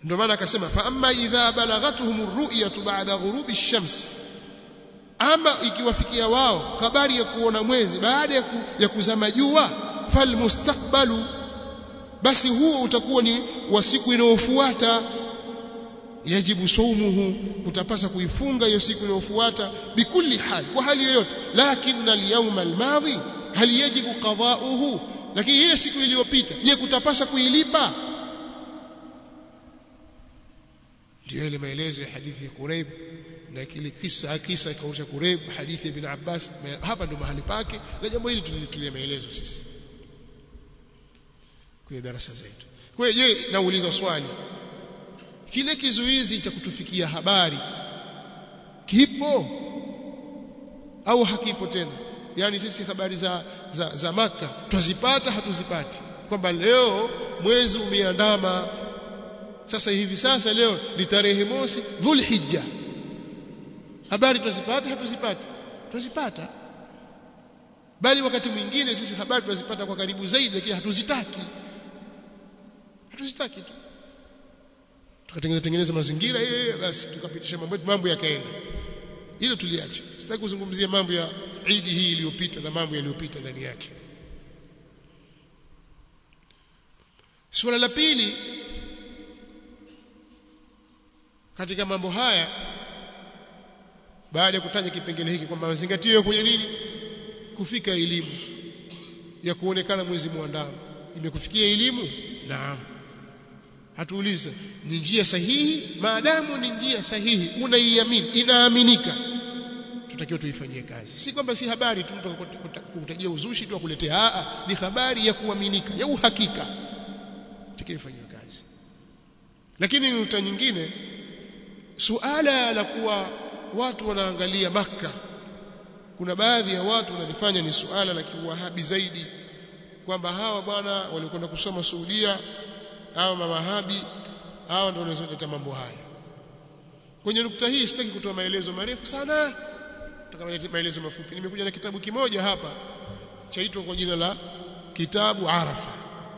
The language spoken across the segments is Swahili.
ndio maana akasema fa amma idha balagathum ar-ru'yatu ba'da ghurubi ash-shams ama ikiwafikia wao habari ya kuona mwezi baada ya, ku, ya kuzama jua falmustaqbalu basi huo utakuwa ni wa siku inayofuata yajibu saumuhu utapasa kuifunga hiyo siku inayofuata bikulli hali kwa hali yoyote lakini al-yawma al-madhi hal yajibu qada'uhu lakini ile siku iliyopita je kutapasa kuilipa ndio ile maelezo ya hadithi ya Quraib na kile kisa kisa kausha Quraib hadithi ya ibn Abbas hapa ndo mahali pake na jambo hili tulitulia maelezo sisi kwenye darasa zetu kwa hiyo je nauliza swali kile kizuizi cha kutufikia habari kipo au hakipo tena yani sisi habari za za, za maka twazipata hatuzipati kwamba leo mwezi umeandama sasa hivi sasa leo ni tarehe mosi dhulhijja habari twazipata hatuzipati twazipata bali wakati mwingine sisi habari tunazipata kwa karibu zaidi lakini hatuzitaki hatuzitaki tu tukatengeneza tengeneza mazingira yeye basi tukapitisha mambo mambo yakaenda hilo tuliache sitaki kuzungumzia mambo ya Eid hii iliyopita na mambo yaliyopita ndani yake suala la pili katika mambo haya baada ya kutaja kipengele hiki kwamba mazingatio kwenye nini kufika elimu ya kuonekana mwezi muandamo imekufikia elimu naam hatuuliza ni njia sahihi maadamu ni njia sahihi unaiamini inaaminika tutakiwa tuifanyie kazi si kwamba si habari tu mtu kukutajia uzushi tu akuletea a ni habari ya kuaminika ya uhakika tutakiwa ifanywe kazi lakini nukta nyingine suala la kuwa watu wanaangalia maka kuna baadhi ya watu wanalifanya ni suala la kiwahabi zaidi kwamba hawa bwana walikwenda kusoma Saudia hawa mawahabi hawa ndio wanazoleta mambo haya kwenye nukta hii sitaki kutoa maelezo marefu sana nataka maelezo mafupi nimekuja na kitabu kimoja hapa chaitwa kwa jina la kitabu Arafa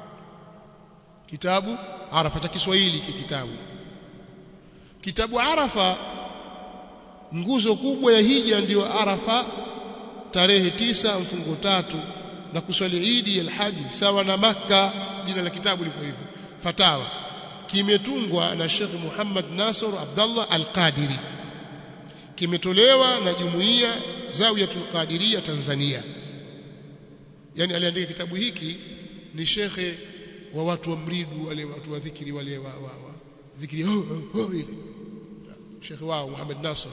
kitabu Arafa cha Kiswahili kitabu kitabu Arafa nguzo kubwa ya hija ndiyo Arafa tarehe tisa mfungo tatu na kuswali Idi al-Haji sawa na Makka jina la kitabu liko hivyo fatawa kimetungwa na Sheikh Muhammad Nasr Abdullah Al-Qadiri kimetolewa na jumuiya Zawiyatul Qadiria Tanzania yani aliandika kitabu hiki ni shekhe wa watu wa mridu wale watu wa dhikri wale wa, wa, wa dhikri oh, oh, oh, shekhe wao Muhammad Nasr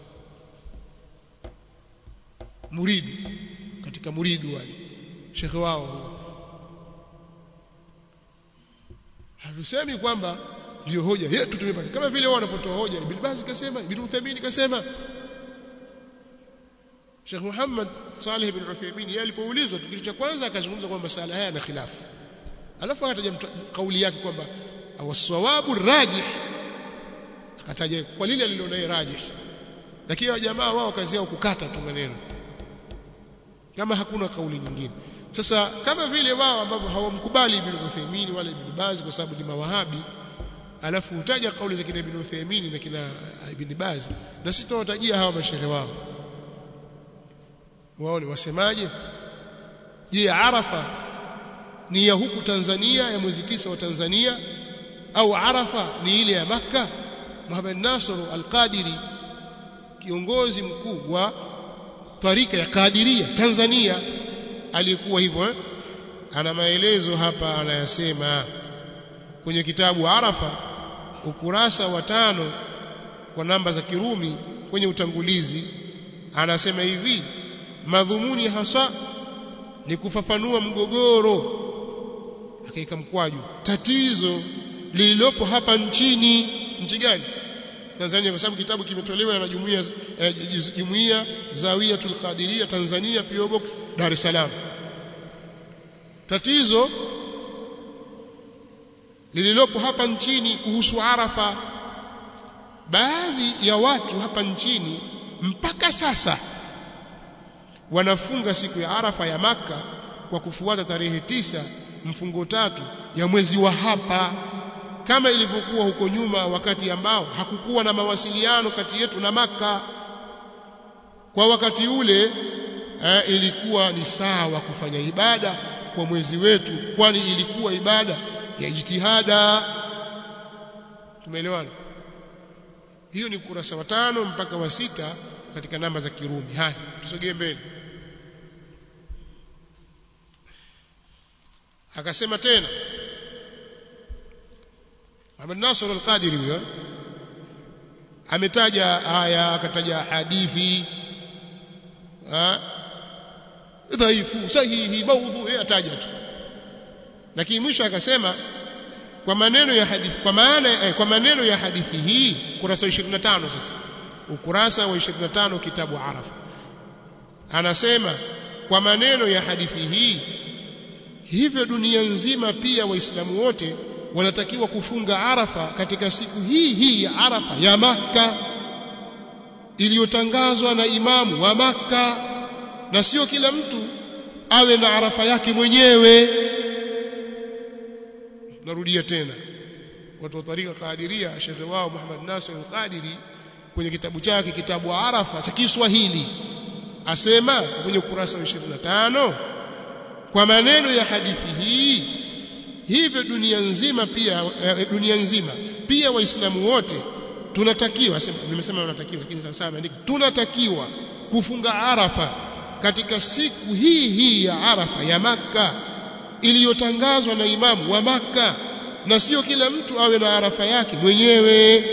muridu katika muridu wale shekhe wao hatusemi kwamba ndio hoja yetu tumepata kama vile wao wanapotoa hoja Ibn Baz kasema Ibn Uthaymeen kasema Sheikh Muhammad Saleh ibn Uthaymeen yeye alipoulizwa kitu cha kwanza akazungumza kwamba masala haya na khilafu alafu akataja kauli yake kwamba awasawabu rajih akataja kwa lile alilonaye rajih lakini jamaa wao kazi yao kukata tu maneno kama hakuna kauli nyingine sasa kama vile wao ambao hawamkubali Ibn Uthaymeen wala Ibn Baz kwa sababu ni mawahabi alafu utaja kauli za kina Ibn Uthaymeen na kina Ibn Baz na sitawatajia hawa mashehe wao wao ni wasemaje je Arafa ni ya huku Tanzania ya mwezi tisa wa Tanzania au Arafa ni ile ya Makka Muhammad Nasr Al-Qadiri kiongozi mkuu wa tarika ya Kadiria Tanzania alikuwa hivyo eh? ana maelezo hapa anayasema kwenye kitabu Arafa ukurasa wa tano kwa namba za Kirumi kwenye utangulizi anasema hivi madhumuni hasa ni kufafanua mgogoro akaika mkwaju tatizo lililopo hapa nchini nchi gani Tanzania kwa sababu kitabu kimetolewa na jumuiya eh, jumuiya Zawiyatul Qadiria Tanzania PO Box Dar es Salaam tatizo lililopo hapa nchini kuhusu Arafa baadhi ya watu hapa nchini mpaka sasa wanafunga siku ya Arafa ya maka kwa kufuata tarehe tisa mfungo tatu ya mwezi wa hapa kama ilivyokuwa huko nyuma wakati ambao hakukuwa na mawasiliano kati yetu na maka kwa wakati ule eh, ilikuwa ni sawa kufanya ibada kwa mwezi wetu kwani ilikuwa ibada ya jitihada tumeelewana hiyo ni kurasa wa tano mpaka wa sita katika namba za Kirumi haya tusogee mbele akasema tena Muhammad Nasr al-Qadiri huyo ametaja aya akataja hadithi dhaifu sahihi maudhu ataja tu lakini mwisho akasema kwa maneno ya hadithi kwa maana eh, kwa maneno ya hadithi hii kurasa 25 sasa ukurasa wa 25 kitabu Arafa anasema kwa maneno ya hadithi hii hivyo dunia nzima pia waislamu wote wanatakiwa kufunga Arafa katika siku hii hii ya Arafa ya Makka iliyotangazwa na imamu wa Makka na sio kila mtu awe na Arafa yake mwenyewe narudia tena watu wa tarika Qadiria shekhe wao Muhammad Nasir al-Qadiri kwenye kitabu chake kitabu Arafa cha Kiswahili asema kwenye ukurasa wa 25 kwa maneno ya hadithi hii hivyo dunia nzima pia dunia nzima pia waislamu wote tunatakiwa nimesema tunatakiwa lakini sasa ameandika tunatakiwa kufunga Arafa katika siku hii hii ya Arafa ya Makka iliyotangazwa na imamu wa Makka na sio kila mtu awe na Arafa yake mwenyewe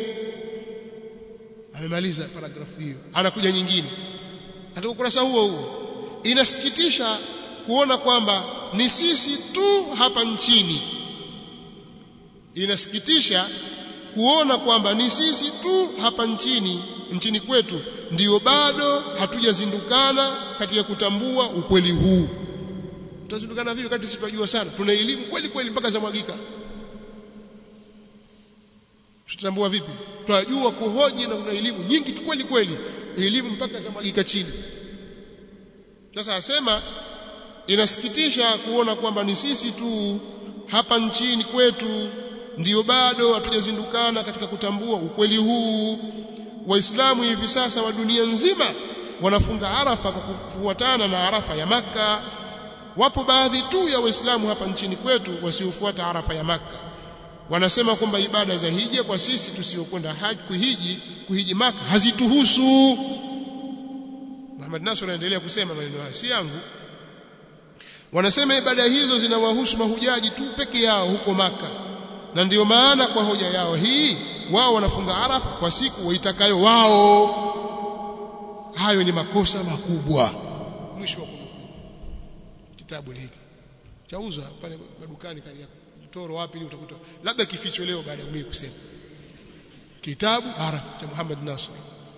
amemaliza paragrafu hiyo anakuja nyingine katika ukurasa huo huo inasikitisha kuona kwamba ni sisi tu hapa nchini inasikitisha kuona kwamba ni sisi tu hapa nchini nchini kwetu ndiyo bado hatujazindukana katika kutambua ukweli huu tutazindukana vipi wakati sisi tunajua sana tuna elimu kweli kweli mpaka za mwagika tutambua vipi tunajua kuhoji na tuna elimu nyingi kweli kweli elimu mpaka za mwagika chini sasa asema inasikitisha kuona kwamba ni sisi tu hapa nchini kwetu ndiyo bado hatujazindukana katika kutambua ukweli huu waislamu hivi sasa wa dunia nzima wanafunga arafa kwa kufuatana na arafa ya maka wapo baadhi tu ya waislamu hapa nchini kwetu wasiofuata arafa ya maka wanasema kwamba ibada za hija kwa sisi tusiokwenda haji kuhiji kuhiji maka hazituhusu Muhammad Nasr anaendelea kusema maneno haya si yangu wanasema ibada hizo zinawahusu mahujaji tu peke yao huko maka na ndiyo maana kwa hoja yao hii wao wanafunga arafa kwa siku waitakayo wao hayo ni makosa makubwa mwisho wa kunukuu kitabu hiki chauzwa pale madukani kali toro wapi ni utakuta labda kificho leo baada ya mimi kusema kitabu arafa cha Muhammad Nasr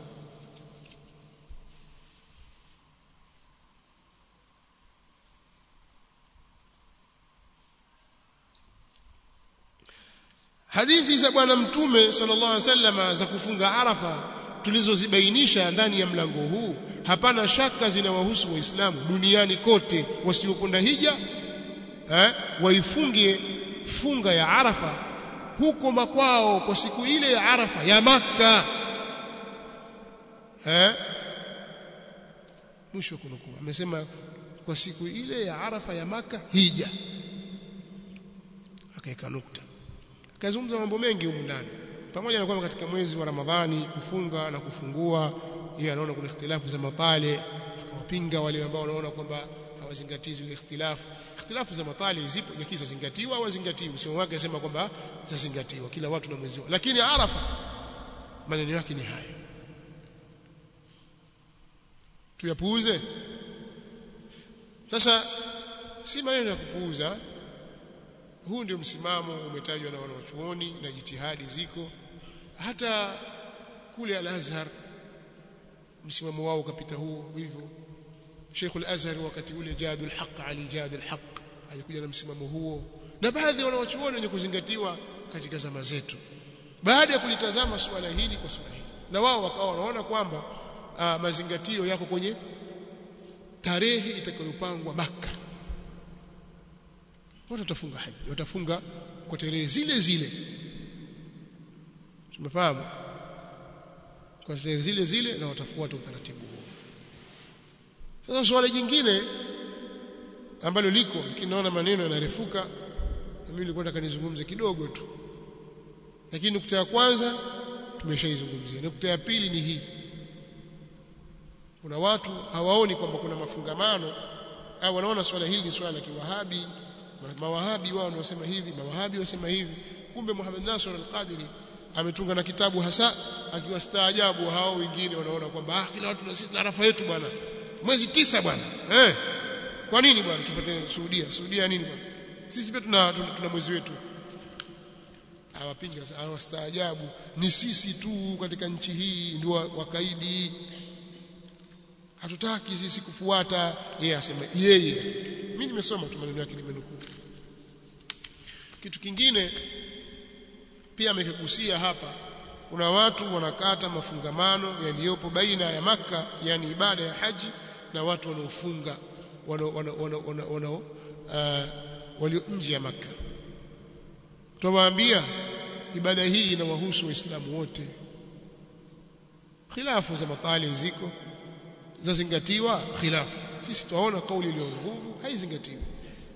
hadithi za bwana mtume sallallahu alaihi wasallam za kufunga arafa tulizozibainisha ndani ya mlango huu hapana shaka zinawahusu waislamu duniani kote wasiokwenda hija eh, waifunge funga ya arafa huko makwao kwa siku ile ya arafa ya maka eh, mwisho kunukuu amesema kwa siku ile ya arafa ya maka hija akaeka nukta kazungumza mambo mengi humu ndani pamoja na kwamba katika mwezi wa Ramadhani kufunga na kufungua yeye anaona kuna ikhtilafu za matale akawapinga wale ambao wanaona kwamba hawazingatii zile ikhtilafu ikhtilafu za matale zipo lakini zazingatiwa au hazingatiwi msemo wake anasema kwamba zazingatiwa kila watu na mwezi wao lakini Arafa maneno yake ni haya tuyapuuze sasa si maneno ya kupuuza huu ndio msimamo umetajwa na wanachuoni na jitihadi ziko hata kule al-Azhar msimamo wao ukapita huo hivyo Sheikh al-Azhar wakati ule jadul haq ali jadul haq alikuja na msimamo huo na baadhi ya wanachuoni wenye kuzingatiwa katika zama zetu baada ya kulitazama suala hili kwa suala hili na wao wakawa wanaona kwamba mazingatio yako kwenye tarehe itakayopangwa maka watu watafunga haji watafunga kwa tarehe zile zile tumefahamu kwa tarehe zile zile na watafuata utaratibu huo sasa swali jingine ambalo liko kinaona maneno yanarefuka na mimi nilikuwa nataka nizungumze kidogo tu lakini nukta ya kwanza tumeshaizungumzia nukta ya pili ni hii kuna watu hawaoni kwamba kuna mafungamano au wanaona swala hili ni swala la kiwahabi mawahabi wao ndio wasema hivi mawahabi wasema hivi kumbe Muhammad Nasr al-Qadiri ametunga na kitabu hasa akiwastaajabu hao wengine wanaona kwamba ah kila watu na arafa yetu bwana mwezi tisa bwana eh kwa nini bwana tufuate Saudia Saudia nini bwana sisi pia tuna, tuna, tuna mwezi wetu hawapinga hawastaajabu ni sisi tu katika nchi hii ndio wakaidi hatutaki sisi kufuata yeye asema yeye mimi nimesoma tu maneno yake nimenukuu kitu kingine pia amekigusia hapa kuna watu wanakata mafungamano yaliyopo baina ya maka yani ibada ya haji na watu wanaofunga wanao uh, walio nje ya maka tuwaambia ibada hii inawahusu waislamu wote khilafu za matali ziko zazingatiwa khilafu sisi tunaona kauli iliyo nguvu haizingatiwi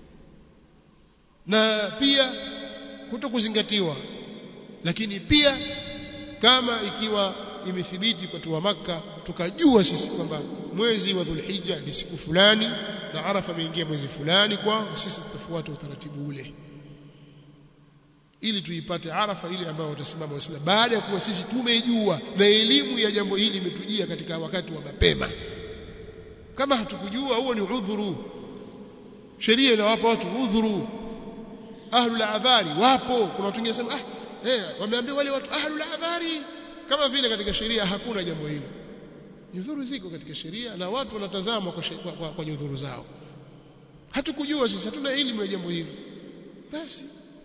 na pia kuto kuzingatiwa lakini pia kama ikiwa imethibiti kwa wa maka tukajua sisi kwamba mwezi wa Dhulhijja ni siku fulani na Arafa imeingia mwezi fulani kwa sisi tutafuata utaratibu ule ili tuipate Arafa ile ambayo watasimama Waislamu baada ya kuwa sisi tumejua na elimu ya jambo hili imetujia katika wakati wa mapema kama hatukujua huo ni udhuru sheria inawapa watu udhuru ahlul adhari wapo kuna watu wengine sema ah eh wameambia wale watu ahlul adhari kama vile katika sheria hakuna jambo hilo nyudhuru ziko katika sheria na watu wanatazama kwa, kwa, kwa, kwa nyudhuru zao hatukujua sisi hatuna elimu ya jambo hilo basi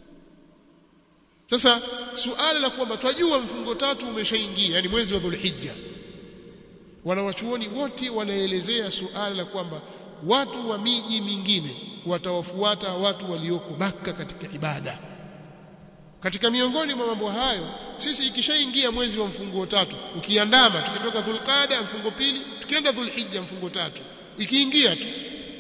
sasa suala la kwamba twajua mfungo tatu umeshaingia yani mwezi wa Dhulhijja wanawachuoni wote wanaelezea suala la kwamba watu wa miji mingine watawafuata watu walioko maka katika ibada katika miongoni mwa mambo hayo sisi ikishaingia mwezi wa mfungo tatu ukiandama tukitoka dhulqada mfungo pili tukienda dhulhijja mfungo tatu ikiingia tu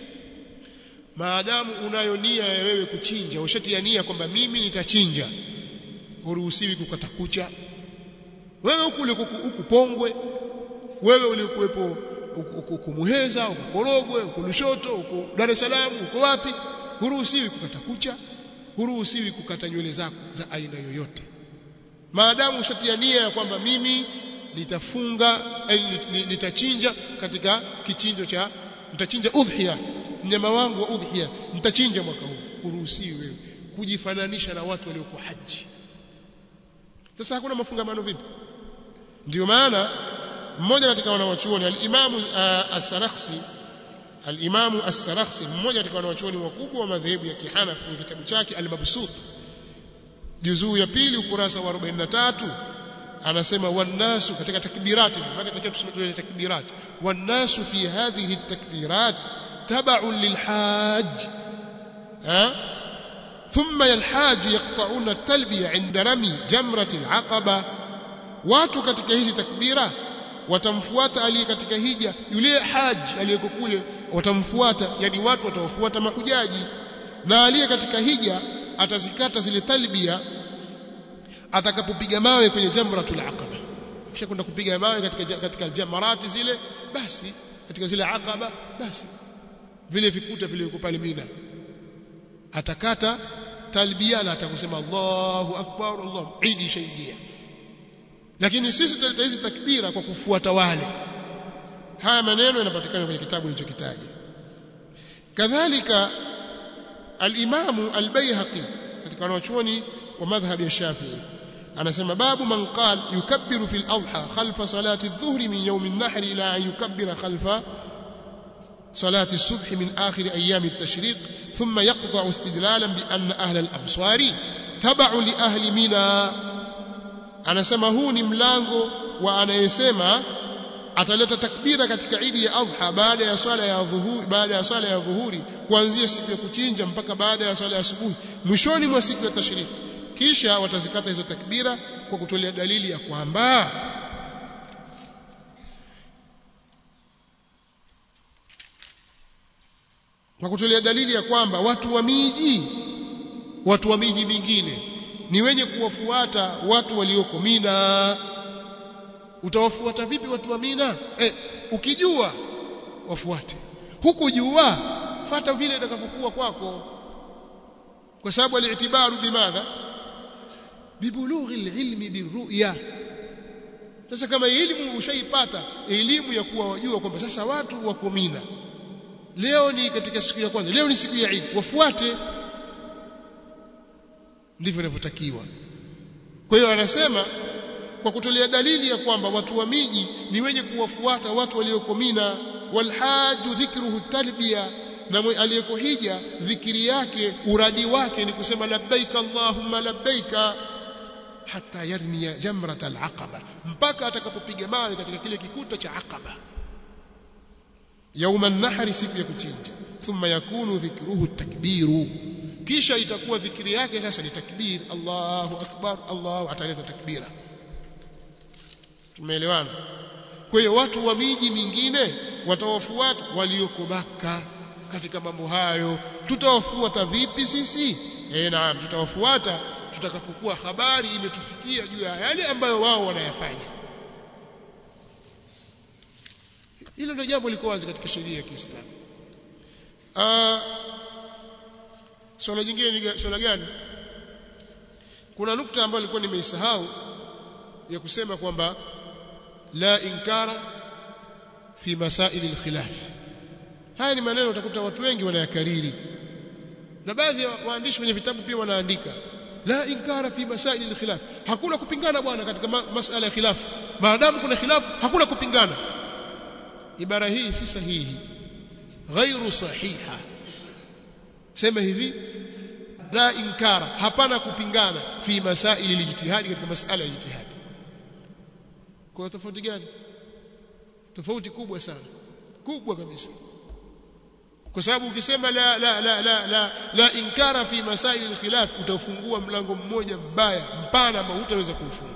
maadamu unayo nia ya wewe kuchinja ushatia nia kwamba mimi nitachinja uruhusiwi kukata kucha wewe huku huku pongwe wewe ulikuwepo huko Muheza huko Korogwe huko Lushoto huko Dar es Salaam huko wapi huruhusiwi kukata kucha huruhusiwi kukata nywele zako za aina yoyote maadamu ushatia nia ya kwamba mimi nitafunga nitachinja katika kichinjo cha nitachinja udhiya mnyama wangu wa udhiya nitachinja mwaka huu huruhusiwi wewe kujifananisha na watu walioko haji sasa hakuna mafungamano vipi ndio maana mmoja katika wanawachuoni al-Imamu uh, as-Sarakhsi al-Imamu as-Sarakhsi mmoja katika wanawachuoni wakubwa wa madhehebu ya Kihanafi kwenye kitabu chake al-Mabsut juzuu ya pili ukurasa wa 43 anasema wannasu katika takbirati maana tunataka tuseme takbirat wannasu fi hadhihi at-takbirat tab'un lilhajj ha ثم الحاج يقطعون التلبيه عند رمي جمره العقبه watu katika hizi takbira watamfuata aliye katika hija yule haji aliyeko kule watamfuata yani watu watawafuata mahujaji na aliye katika hija atazikata zile talbia atakapopiga mawe kwenye jamratul aqaba kisha kwenda kupiga mawe katika katika jamarati zile basi katika zile aqaba basi vile vikuta vile viko pale Mina atakata talbia na atakusema Allahu akbar Allah idi shaingia lakini sisi tutaleta hizi takbira kwa kufuata wale haya maneno yanapatikana kwenye kitabu nilichokitaja kadhalika al-Imam al-Baihaqi katika wanachuoni wa madhhab ya Shafi'i anasema babu man qal yukabbiru fil adha khalfa salati adh-dhuhri min yawm an-nahr ila an yukabbira khalfa salati as-subh min akhir ayyam at-tashriq thumma yaqta'u istidlalan bi anna ahla al-amsari tab'u li ahli mina anasema huu ni mlango wa anayesema ataleta takbira katika idi ya adha baada ya swala ya dhuhuri baada ya swala ya dhuhuri kuanzia siku ya kuchinja mpaka baada ya swala ya asubuhi mwishoni mwa siku ya tashriki kisha watazikata hizo takbira kwa kutolea dalili ya kwamba kwa kutolea dalili ya kwamba watu wa miji watu wa miji mingine ni wenye kuwafuata watu walioko Mina utawafuata vipi watu wa Mina eh, ukijua wafuate hukujua fata vile itakavyokuwa kwako kwa sababu alitibaru bimadha bibulughi alilmi birru'ya sasa kama elimu ushaipata elimu ya kuwa wajua kwamba sasa watu wako Mina leo ni katika siku ya kwanza leo ni siku ya Eid wafuate ndivyo inavyotakiwa kwa hiyo anasema kwa kutolea dalili ya kwamba watu wa miji ni wenye kuwafuata watu walioko Mina walhaju dhikruhu talbiya na aliyeko hija dhikiri yake uradi wake ni kusema labbaika allahumma labbaika hata yarmiya jamrat alaqaba mpaka atakapopiga mawe katika kile kikuta cha aqaba yauma nahri siku ya kuchinja thumma yakunu dhikruhu takbiru kisha itakuwa dhikiri yake sasa ni takbir Allahu akbar Allahu ataleta takbira tumeelewana kwa hiyo watu wa miji mingine watawafuata walioko maka katika mambo hayo tutawafuata vipi sisi eh naam tutawafuata tutakapokuwa habari imetufikia juu ya yale ambayo wao wanayafanya hilo ndio jambo liko wazi katika sheria ya Kiislamu ah swala jingine ni swala gani kuna nukta ambayo nilikuwa nimeisahau ya kusema kwamba la inkara fi masail alkhilaf haya ni maneno utakuta watu wengi wanayakariri na baadhi ya waandishi wenye vitabu pia wanaandika la inkara fi masail alkhilaf hakuna kupingana bwana katika ma masala ya khilaf maadamu kuna khilaf hakuna kupingana ibara hii si sahihi ghairu sahiha sema hivi la inkara hapana kupingana fi masaili lijtihadi katika masala ya ijtihadi kwa tofauti gani tofauti kubwa sana kubwa kabisa kwa sababu ukisema la la la la la, la inkara fi masaili alkhilaf utafungua mlango mmoja mbaya mpana ambao hutaweza kuufunga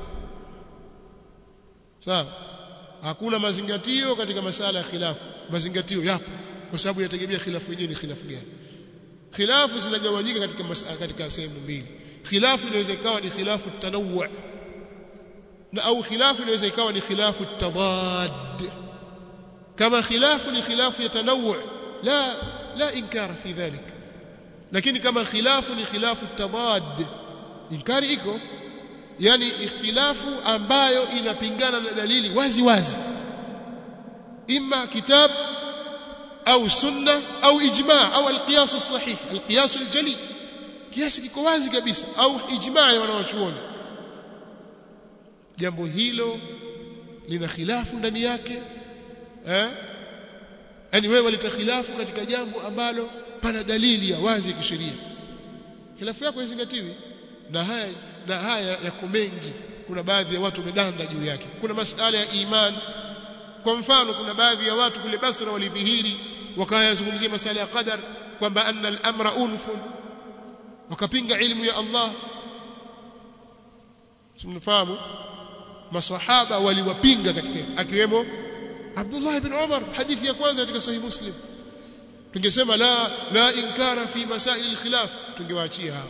sawa hakuna mazingatio katika masala ya khilafu mazingatio yapo kwa sababu yategemea khilafu yenyewe ni khilafu gani khilafu zinagawanyika katika masala katika sehemu mbili khilafu inaweza ikawa ni khilafu tanawwu na au khilafu inaweza ikawa ni khilafu tadad kama khilafu ni khilafu ya tanawwu la la inkara fi dhalik lakini kama khilafu ni khilafu tadad inkari iko yani ikhtilafu ambayo inapingana na dalili wazi wazi imma kitab au sunna au ijma au alqiyas as-sahih alqiyas al-jali kiasi kiko wazi kabisa au ijma ya wanawachuoni jambo hilo lina khilafu ndani yake eh yani wewe waleta khilafu katika jambo ambalo pana dalili ya wazi ya kisheria khilafu yako izingatiwi na haya na haya yako mengi kuna baadhi ya watu wamedanda juu yake kuna masala ya iman kwa mfano kuna baadhi ya watu kule Basra walidhihiri wakayazungumzia masala ya qadar kwamba anna al-amra unfun wakapinga ilmu ya Allah tunafahamu maswahaba waliwapinga katika akiwemo Abdullah ibn Umar hadithi ya kwanza katika sahih Muslim tungesema la la inkara fi masail al-khilaf tungewaachia hao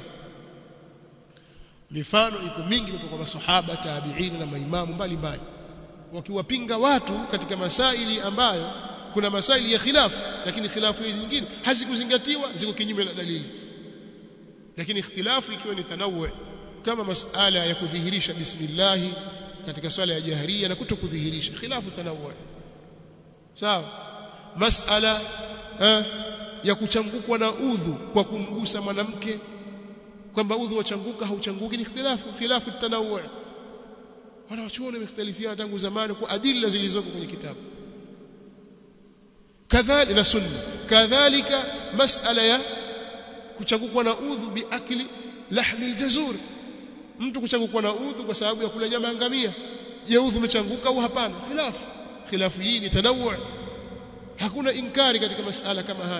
mifano iko mingi kutoka kwa maswahaba tabi'in na maimamu mbalimbali wakiwapinga watu katika masaili ambayo kuna masaili ya khilafu lakini khilafu hizi nyingine hazikuzingatiwa ziko kinyume na dalili lakini ikhtilafu ikiwa ni tanawu kama masala ya kudhihirisha bismillah katika swala ya jaharia na kutokudhihirisha khilafu tanawu sawa masala eh, ya kuchangukwa na udhu kwa kumgusa mwanamke kwamba udhu wachanguka hauchanguki ni ikhtilafu khilafu tanawu wanawachuoni wamekhtalifiana tangu zamani kwa adila zilizoko kwenye kitabu kadhalika na sunna kadhalika masala ya kuchangukwa na udhu biakli lahmi aljazur mtu kuchangukwa na udhu kwa sababu ya kula nyama ngamia je udhu umechanguka au hapana khilafu khilafu hii ni tanawu hakuna inkari katika masala kama haya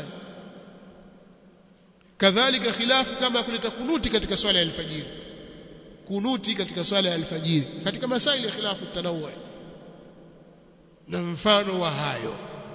kadhalika khilafu kama kuleta kunuti katika swala ya alfajiri kunuti katika swala ya alfajiri katika masaili ya khilafu tanawu na mfano wa hayo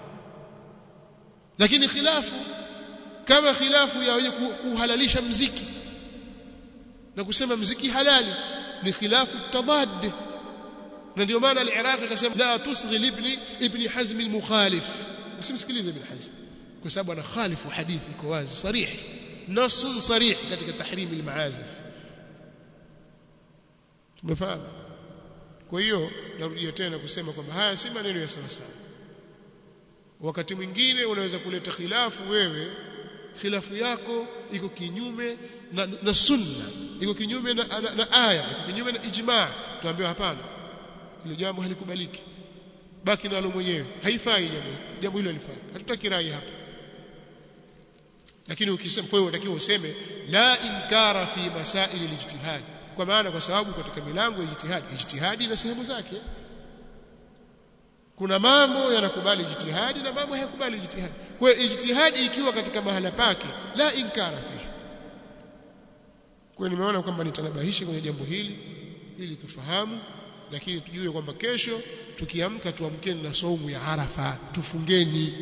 lakini khilafu kama khilafu ya wenye kuhalalisha mziki na kusema mziki halali ni khilafu tadad na ndio maana al-Iraqi akasema la tusghi ibni ibni Hazm al-mukhalif usimsikilize ibn Hazm kwa sababu ana khalifu hadithi iko wazi sarih nas sarih katika tahrim al-maazif tumefahamu kwa hiyo narudia tena kusema kwamba haya si maneno ya sawa sawa wakati mwingine unaweza kuleta khilafu wewe khilafu yako iko kinyume na, na sunna iko kinyume na, na, na aya iko kinyume na ijma tuambiwa hapana hilo jambo halikubaliki baki nalo mwenyewe haifai jambo jambo hilo halifai hatutaki rai hapa lakini ukisema kwa hiyo unatakiwa useme la inkara fi masail alijtihad kwa maana kwa sababu katika milango ya ijtihad ijtihadi na sehemu zake kuna mambo yanakubali ijtihadi na mambo hayakubali ijtihadi kwa hiyo ijtihadi ikiwa katika mahala pake la inkara fi kwa nimeona kwamba nitanabahishi kwenye jambo hili ili tufahamu lakini tujue kwamba kesho tukiamka tuamkeni na saumu ya Arafa tufungeni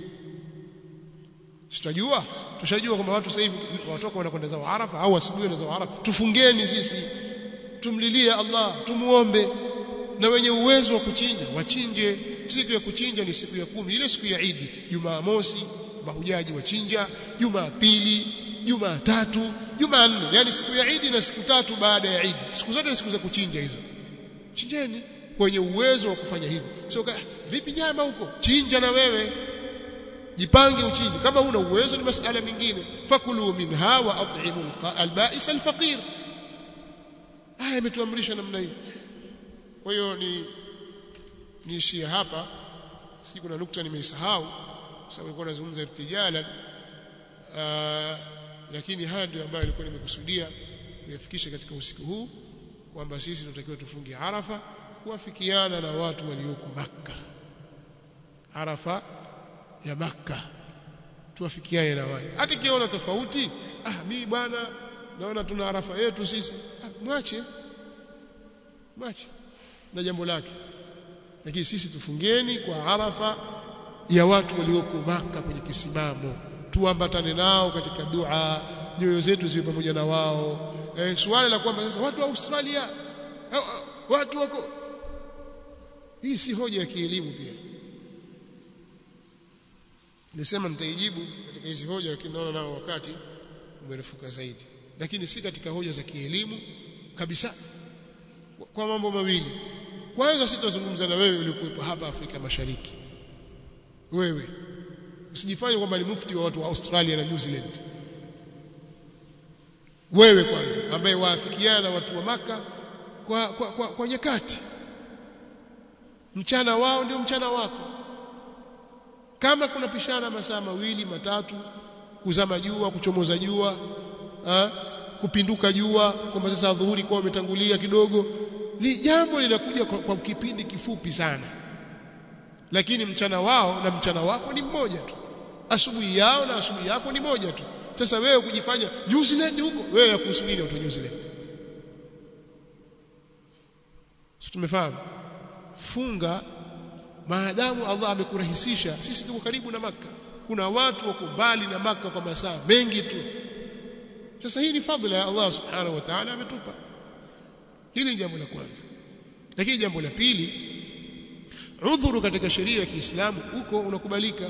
sitajua tushajua kwamba watu sasa hivi watoka wanakwenda zao Arafa au asubuhi na zao Arafa tufungeni sisi tumlilie Allah tumuombe na wenye uwezo wa kuchinja wachinje siku ya kuchinja ni siku ya kumi ile siku ya Idi Jumamosi mahujaji wachinja Jumapili Jumatatu Jumanne yani siku ya Idi na siku tatu baada ya Idi siku zote ni siku za kuchinja hizo chinjeni kwenye uwezo wa kufanya hivyo sio vipi nyama huko chinja na wewe jipange uchinje kama una uwezo ni masala mengine fakulu minha wa at'imu alba'is alfaqir haya imetuamrisha namna hiyo kwa hiyo ni niishie hapa si kuna nukta nimeisahau sababu nilikuwa nazungumza irtijala lakini haya ndio ambayo nilikuwa nimekusudia kuyafikisha katika usiku huu kwamba sisi tunatakiwa tufunge Arafa kuafikiana na watu walioko Makka Arafa ya Makka tuafikiane na wale hata kiona tofauti ah mimi bwana naona tuna Arafa yetu sisi ah, mwache mwache na jambo lake lakini sisi tufungeni kwa Arafa ya watu walioko Makka kwenye kisimamo tuambatane nao katika dua nyoyo zetu ziwe pamoja na wao eh, swali la kwamba sasa watu wa Australia eh, watu wako hii si hoja ya kielimu pia nilisema nitaijibu katika hizi hoja lakini naona nao wakati umerefuka zaidi lakini si katika hoja za kielimu kabisa kwa mambo mawili kwanza sitazungumza na wewe ulikuwepo hapa Afrika Mashariki wewe usijifanye kwamba ni mufti wa watu wa Australia na New Zealand wewe kwanza ambaye waafikiana na watu wa maka kwa, kwa, kwa, kwa nyakati mchana wao ndio mchana wako kama kuna pishana masaa mawili matatu kuzama jua kuchomoza jua ha? kupinduka jua kwamba sasa dhuhuri kwa umetangulia kidogo ni jambo linakuja kwa, kwa kipindi kifupi sana lakini mchana wao na mchana wako ni mmoja tu asubuhi yao na asubuhi yako ni moja tu sasa wewe kujifanya New Zealand huko wewe yakuhusu nini watu New Zealand sisi tumefahamu funga maadamu Allah amekurahisisha sisi tuko karibu na maka kuna watu wako mbali na maka kwa masaa mengi tu sasa hii ni fadhila ya Allah subhanahu wa ta'ala ametupa hili ni jambo la kwanza lakini jambo la pili udhuru katika sheria ya Kiislamu huko unakubalika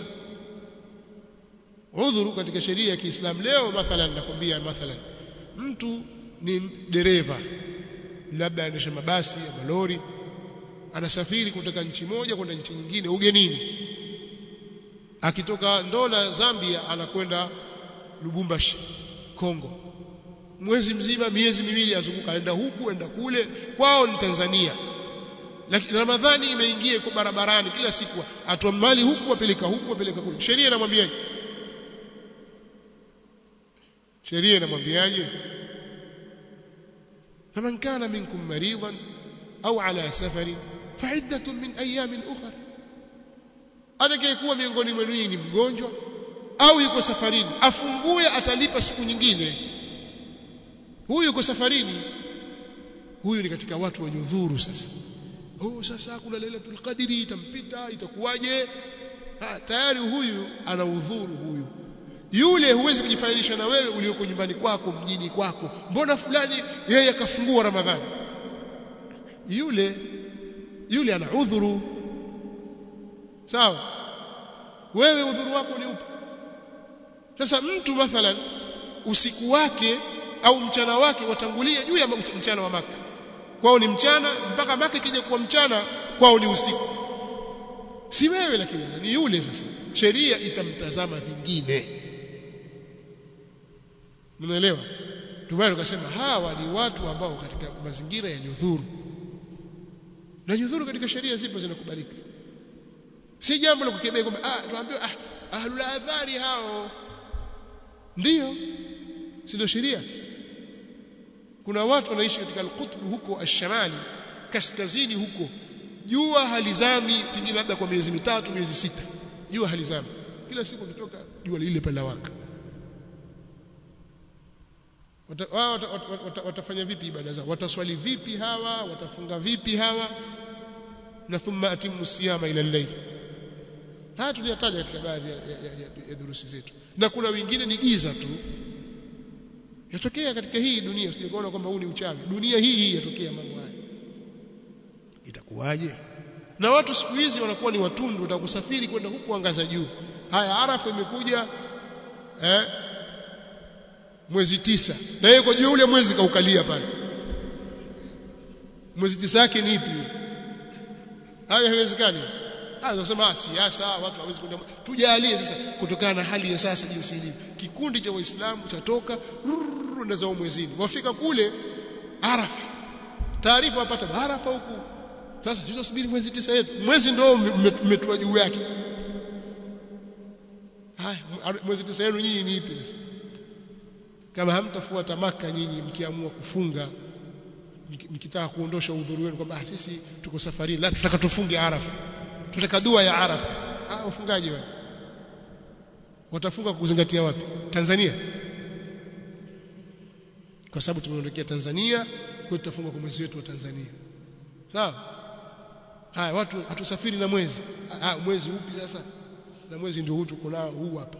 udhuru katika sheria ya Kiislamu leo mathalan nakwambia mathalan mtu ni dereva labda anaendesha mabasi ya malori anasafiri kutoka nchi moja kwenda nchi nyingine ugenini akitoka Ndola Zambia anakwenda Lubumbashi Kongo mwezi mzima miezi miwili azunguka aenda huku aenda kule kwao ni Tanzania lakini Ramadhani imeingia iko barabarani kila siku atoa mali huku apeleka huku apeleka kule sheria inamwambiaje sheria inamwambiaje faman kana minkum maridan au ala safarin fa'iddatun min ayamin ukhra atakayekuwa miongoni mwenu ni mgonjwa au yuko safarini afungue atalipa siku nyingine huyu yuko safarini huyu ni katika watu wenye udhuru sasa oh sasa kuna lailatul qadri itampita itakuwaje ha, tayari huyu ana udhuru huyu yule huwezi kujifananisha na wewe ulioko nyumbani kwako mjini kwako mbona fulani yeye akafungua ramadhani yule yule ana udhuru sawa wewe udhuru wako ni upi sasa mtu mathalan usiku wake au mchana wake watangulia juu ya mchana wa maka kwao ni mchana mpaka maka ikija kuwa mchana kwao ni usiku si wewe lakini ni yule sasa sheria itamtazama vingine mnaelewa ndio tukasema hawa ni watu ambao katika mazingira ya nyudhuru na nyudhuru katika sheria zipo zinakubalika si jambo la kukebea kwamba ah tuambiwa ah ahlul adhari hao ndiyo si ndio sheria kuna watu wanaishi katika al-qutb huko ash-shamali kaskazini huko jua halizami pengine labda kwa miezi mitatu miezi sita jua halizami kila siku kutoka jua lile pale waka wao wata, wata, wata, watafanya vipi ibada zao wataswali vipi hawa watafunga vipi hawa na thumma atimu siyama ila al-layl haya tuliyataja katika baadhi ya, ya, ya, ya durusi zetu na kuna wengine ni giza tu yatokea katika hii dunia usije kwamba huu ni uchawi dunia hii hii yatokea mambo haya itakuwaje na watu siku hizi wanakuwa ni watundu watakusafiri kwenda huku angaza juu haya arafa imekuja eh mwezi tisa na yeye kwa juu ule mwezi kaukalia pale mwezi tisa yake ni ipi hayo haiwezekani hayo kusema siasa watu hawezi kwenda tujalie sasa kutokana na hali ya sasa jinsi ilivyo kikundi cha waislamu chatoka na zao mwezini wafika kule arafa taarifa wapata arafa huku sasa tutasubiri mwezi tisa yetu mwezi ndio umetua juu yake haya mwezi tisa yenu nyinyi ni ipi sasa kama hamtafuata maka nyinyi mkiamua kufunga mkitaka kuondosha udhuru wenu kwamba sisi tuko safarini la tutaka tufunge arafa tutaka dua ya arafa ah wafungaji wale watafunga kuzingatia wapi Tanzania kwa sababu tumeondokea Tanzania kwa tutafunga kwa mwezi wetu wa Tanzania sawa haya watu hatusafiri na mwezi ah mwezi upi sasa na mwezi ndio huu tuko nao huu hapa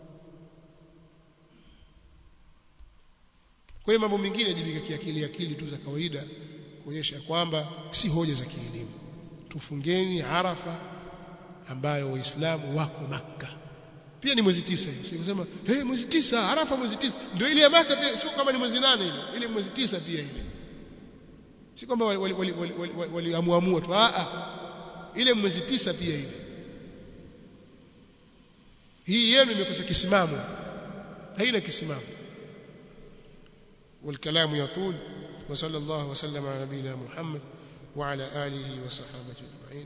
kwa hiyo mambo mengine yajibika kiakili akili tu za kawaida kuonyesha kwamba si hoja za kielimu tufungeni arafa ambayo waislamu wako maka pia ni mwezi tisa hiyo sikusema hey, mwezi tisa arafa mwezi tisa ndio ile ya maka pia sio kama ni mwezi nane ile ile mwezi tisa pia ile si kwamba waliamuamua tu a ile mwezi tisa pia ile hii yenu imekosa kisimamo haina kisimamo والكلام يطول وصلى الله وسلم على نبينا محمد وعلى آله وصحابته أجمعين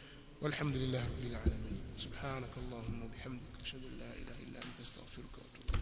والحمد لله رب العالمين سبحانك اللهم وبحمدك أشهد أن لا إله إلا أنت أستغفرك وأتوب إليك